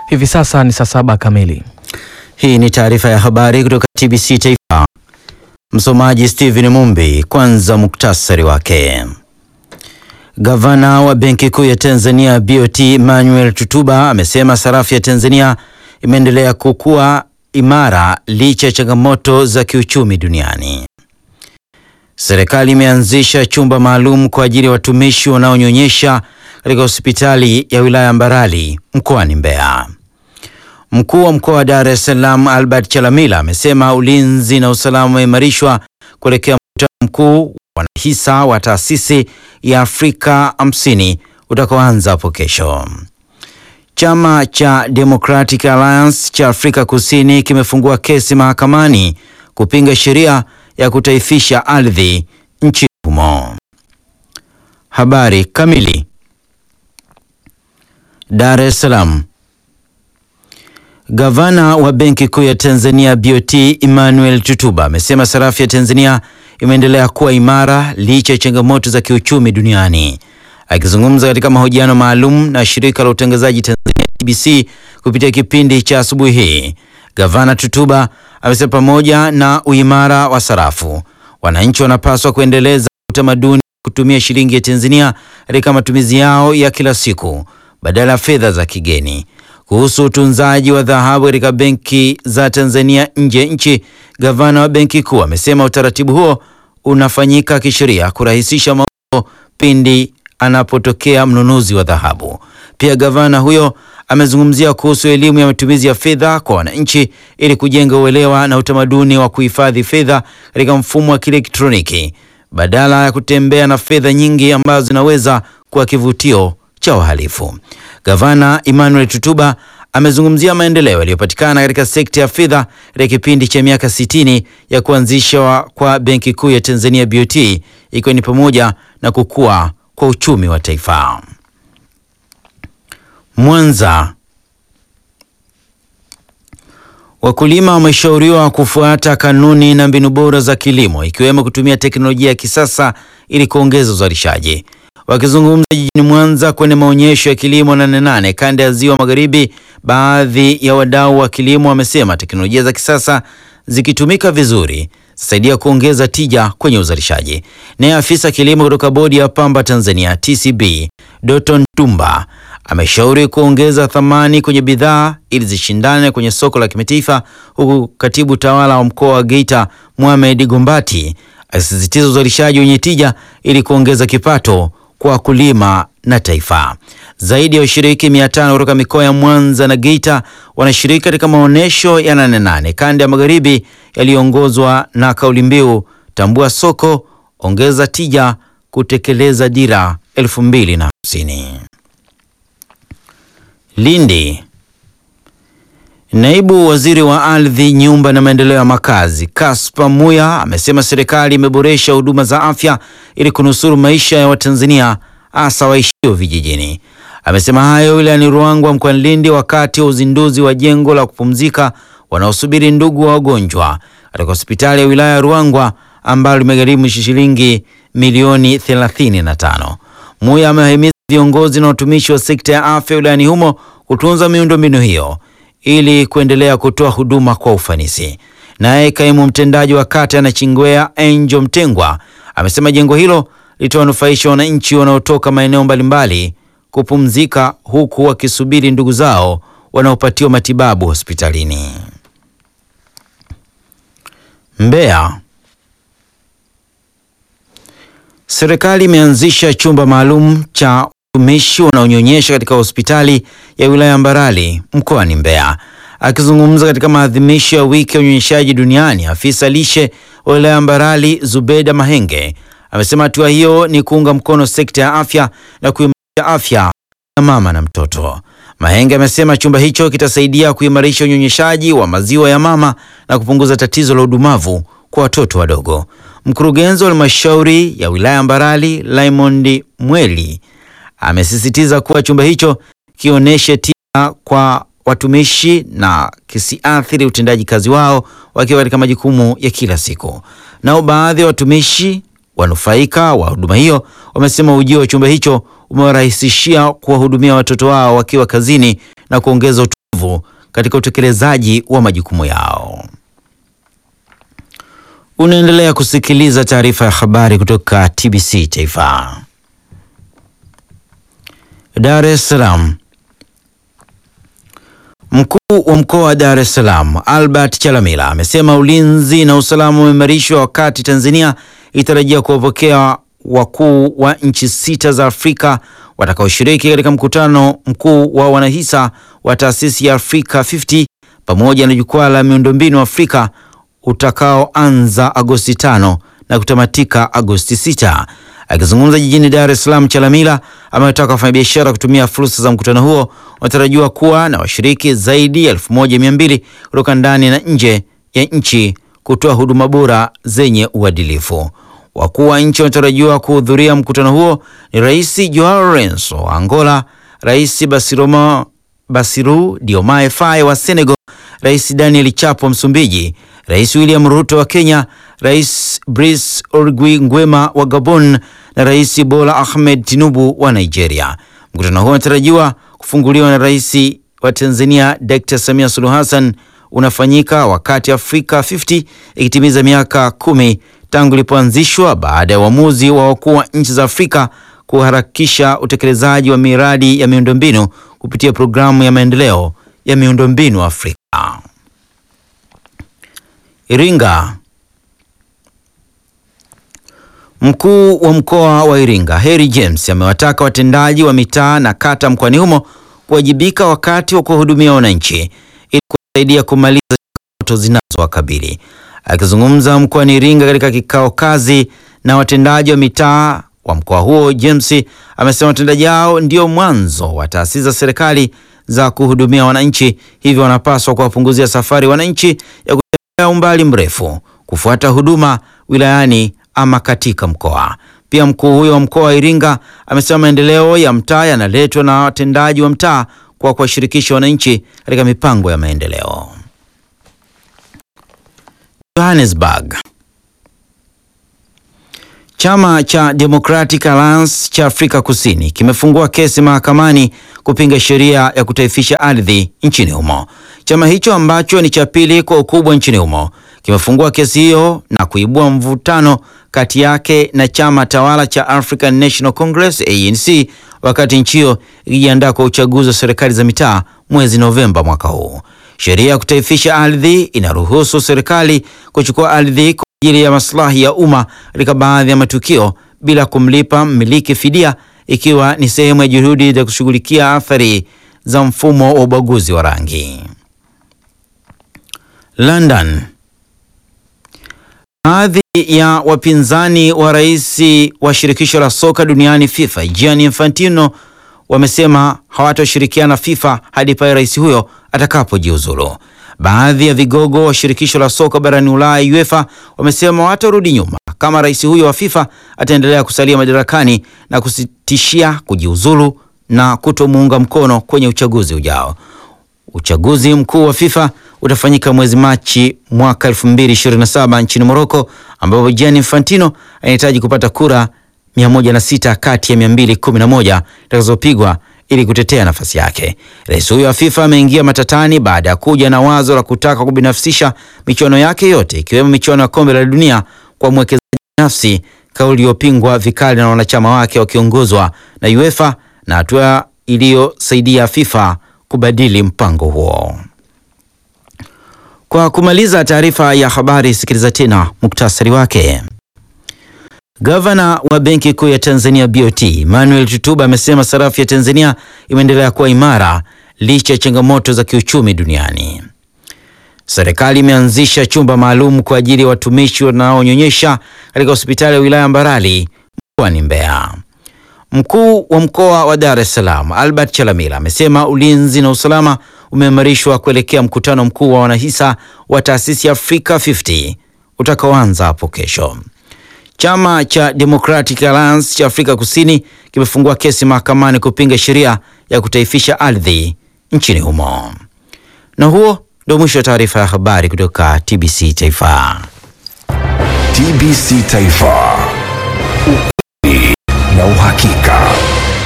Hivi sasa ni saa saba kamili. Hii ni taarifa ya habari kutoka TBC Taifa. Msomaji Steven Mumbi. Kwanza muktasari wake. Gavana wa Benki Kuu ya Tanzania BOT Emmanuel Tutuba amesema sarafu ya Tanzania imeendelea kukua imara licha ya changamoto za kiuchumi duniani. Serikali imeanzisha chumba maalum kwa ajili ya watumishi wanaonyonyesha katika hospitali ya wilaya Mbarali mkoani Mbeya. Mkuu wa mkoa wa Dar es Salaam Albert Chalamila amesema ulinzi na usalama umeimarishwa kuelekea mkutano mkuu wa wanahisa wa taasisi ya Afrika 50 utakaoanza hapo kesho. Chama cha Democratic Alliance cha Afrika Kusini kimefungua kesi mahakamani kupinga sheria ya kutaifisha ardhi nchini humo. Habari kamili. Dar es Salaam. Gavana wa Benki Kuu ya Tanzania BOT Emmanuel Tutuba amesema sarafu ya Tanzania imeendelea kuwa imara licha ya changamoto za kiuchumi duniani. Akizungumza katika mahojiano maalum na shirika la utangazaji Tanzania TBC kupitia kipindi cha asubuhi hii, Gavana Tutuba amesema pamoja na uimara wa sarafu, wananchi wanapaswa kuendeleza utamaduni kutumia shilingi ya Tanzania katika matumizi yao ya kila siku badala ya fedha za kigeni. Kuhusu utunzaji wa dhahabu katika benki za Tanzania nje ya nchi, gavana wa benki kuu amesema utaratibu huo unafanyika kisheria kurahisisha mauzo pindi anapotokea mnunuzi wa dhahabu. Pia gavana huyo amezungumzia kuhusu elimu ya matumizi ya fedha kwa wananchi ili kujenga uelewa na utamaduni wa kuhifadhi fedha katika mfumo wa kielektroniki badala ya kutembea na fedha nyingi ambazo zinaweza kuwa kivutio cha wahalifu. Gavana Emmanuel Tutuba amezungumzia maendeleo yaliyopatikana katika sekta ya fedha katika kipindi cha miaka 60 ya kuanzishwa kwa Benki Kuu ya Tanzania BOT ikiwa ni pamoja na kukua kwa uchumi wa taifa. Mwanza. Wakulima wameshauriwa kufuata kanuni na mbinu bora za kilimo ikiwemo kutumia teknolojia ya kisasa ili kuongeza uzalishaji. Wakizungumza jijini Mwanza kwenye maonyesho ya kilimo Nane Nane kanda ya Ziwa Magharibi, baadhi ya wadau wa kilimo wamesema teknolojia za kisasa zikitumika vizuri zitasaidia kuongeza tija kwenye uzalishaji. Naye afisa kilimo kutoka bodi ya pamba Tanzania TCB Doton Tumba ameshauri kuongeza thamani kwenye bidhaa ili zishindane kwenye soko la kimataifa, huku katibu tawala wa mkoa wa Geita Mohamed Gombati akisisitiza uzalishaji wenye tija ili kuongeza kipato kwa wakulima na taifa. Zaidi ya washiriki mia tano kutoka mikoa ya Mwanza na Geita wanashiriki katika maonyesho ya Nane Nane kanda ya Magharibi yaliyoongozwa na kauli mbiu tambua soko, ongeza tija, kutekeleza dira elfu mbili na hamsini. Lindi. Naibu Waziri wa Ardhi, Nyumba na Maendeleo ya Makazi, Kaspa Muya amesema serikali imeboresha huduma za afya ili kunusuru maisha ya Watanzania hasa waishio vijijini. Amesema hayo wilayani Ruangwa mkoani Lindi wakati wa uzinduzi wa jengo la kupumzika wanaosubiri ndugu wa wagonjwa katika hospitali ya wilaya ya Ruangwa ambalo limegharimu shilingi milioni 35. Muya amewahimiza viongozi na watumishi wa sekta ya afya wilayani humo kutunza miundombinu hiyo ili kuendelea kutoa huduma kwa ufanisi. Naye kaimu mtendaji wa kata ya Nachingwea Angel Mtengwa amesema jengo hilo litawanufaisha wananchi wanaotoka maeneo mbalimbali kupumzika huku wakisubiri ndugu zao wanaopatiwa matibabu hospitalini. Mbeya. Serikali imeanzisha chumba maalum cha watumishi wanaonyonyesha katika hospitali ya wilaya Mbarali mkoani Mbeya. Akizungumza katika maadhimisho ya wiki ya unyonyeshaji duniani, afisa lishe wa wilaya Mbarali Zubeda Mahenge amesema hatua hiyo ni kuunga mkono sekta ya afya na kuimarisha afya ya mama na mtoto. Mahenge amesema chumba hicho kitasaidia kuimarisha unyonyeshaji wa maziwa ya mama na kupunguza tatizo la udumavu kwa watoto wadogo. Mkurugenzi wa halmashauri ya wilaya Mbarali Raymond Mweli amesisitiza kuwa chumba hicho kionyeshe tija kwa watumishi na kisiathiri utendaji kazi wao wakiwa katika majukumu ya kila siku. Nao baadhi ya watumishi wanufaika wa huduma hiyo wamesema ujio wa chumba hicho umewarahisishia kuwahudumia watoto wao wakiwa kazini na kuongeza utulivu nguvu katika utekelezaji wa majukumu yao. Unaendelea kusikiliza taarifa ya habari kutoka TBC Taifa. Dar es Salaam. Mkuu wa mkoa wa Dar es Salaam Albert Chalamila amesema ulinzi na usalama umeimarishwa wakati Tanzania itarajia kuwapokea wakuu wa nchi sita za Afrika watakaoshiriki katika mkutano mkuu wa wanahisa wa taasisi ya Afrika 50 pamoja na jukwaa la miundombinu Afrika utakaoanza Agosti 5 na kutamatika Agosti 6. Akizungumza jijini Dar es Salaam, Chalamila amewataka wafanyabiashara kutumia fursa za mkutano huo. Wanatarajiwa kuwa na washiriki zaidi ya 1200 kutoka ndani na nje ya nchi kutoa huduma bora zenye uadilifu. Wakuu wa nchi wanatarajiwa kuhudhuria mkutano huo ni Rais Joao Lourenço wa Angola, Rais Basiroma Basiru Diomaye Faye wa Senegal, Rais Daniel Chapo wa Msumbiji, Rais William Ruto wa Kenya, Rais Brice Oligui Nguema wa Gabon na Rais Bola Ahmed Tinubu wa Nigeria. Mkutano huo unatarajiwa kufunguliwa na Rais wa Tanzania Dr. Samia Suluhu Hassan unafanyika wakati Afrika 50 ikitimiza miaka kumi tangu ilipoanzishwa baada ya uamuzi wa wakuu wa nchi za Afrika kuharakisha utekelezaji wa miradi ya miundombinu kupitia programu ya maendeleo ya miundombinu Afrika. Iringa. Mkuu wa mkoa wa Iringa Harry James amewataka watendaji wa mitaa na kata mkoani humo kuwajibika wakati wa kuwahudumia wananchi ili kusaidia kumaliza changamoto zinazowakabili. Akizungumza mkoani Iringa katika kikao kazi na watendaji wa mitaa wa mkoa huo, James amesema watendaji hao ndio mwanzo wa taasisi za serikali za kuhudumia wananchi, hivyo wanapaswa kuwapunguzia safari wananchi ya kutembea umbali mrefu kufuata huduma wilayani ama katika mkoa. Pia mkuu huyo wa mkoa wa Iringa amesema maendeleo ya mtaa yanaletwa na watendaji wa mtaa kwa kuwashirikisha wananchi katika mipango ya maendeleo. Johannesburg. Chama cha Democratic Alliance cha Afrika Kusini kimefungua kesi mahakamani kupinga sheria ya kutaifisha ardhi nchini humo. Chama hicho ambacho ni cha pili kwa ukubwa nchini humo kimefungua kesi hiyo na kuibua mvutano kati yake na chama tawala cha African National Congress ANC, wakati nchi hiyo ikijiandaa kwa uchaguzi wa serikali za mitaa mwezi Novemba mwaka huu. Sheria ya kutaifisha ardhi inaruhusu serikali kuchukua ardhi kwa ajili ya maslahi ya umma katika baadhi ya matukio bila kumlipa mmiliki fidia, ikiwa ni sehemu ya juhudi za kushughulikia athari za mfumo wa ubaguzi wa rangi. London. Baadhi ya wapinzani wa rais wa shirikisho la soka duniani FIFA Gianni Infantino wamesema hawatoshirikiana FIFA hadi pale rais huyo atakapojiuzulu. Baadhi ya vigogo wa shirikisho la soka barani Ulaya UEFA wamesema hawatarudi nyuma kama rais huyo wa FIFA ataendelea kusalia madarakani na kusitishia kujiuzulu na kutomuunga mkono kwenye uchaguzi ujao. Uchaguzi mkuu wa FIFA utafanyika mwezi Machi mwaka 2027 nchini Morocco, ambapo Gianni Infantino anahitaji kupata kura 106 kati ya 211 itakazopigwa ili kutetea nafasi yake. Rais huyo wa FIFA ameingia matatani baada ya kuja na wazo la kutaka kubinafsisha michuano yake yote ikiwemo michuano ya kombe la dunia kwa mwekezaji binafsi, kauli iliyopingwa vikali na wanachama wake wakiongozwa na UEFA na hatua iliyosaidia FIFA kubadili mpango huo. Kwa kumaliza taarifa ya habari, sikiliza tena muktasari wake. Gavana wa Benki Kuu ya Tanzania BOT Emmanuel Tutuba amesema sarafu ya Tanzania imeendelea kuwa imara licha ya changamoto za kiuchumi duniani. Serikali imeanzisha chumba maalum kwa ajili ya watumishi wanaonyonyesha katika hospitali ya wilaya Mbarali mkoani Mbeya. Mkuu wa mkoa wa Dar es Salaam Albert Chalamila amesema ulinzi na usalama umeimarishwa kuelekea mkutano mkuu wa wanahisa wa taasisi ya Afrika 50 utakaoanza hapo kesho. Chama cha Democratic Alliance cha Afrika Kusini kimefungua kesi mahakamani kupinga sheria ya kutaifisha ardhi nchini humo. Na huo ndio mwisho wa taarifa ya habari kutoka TBC Taifa. TBC Taifa, ukweli na uhakika.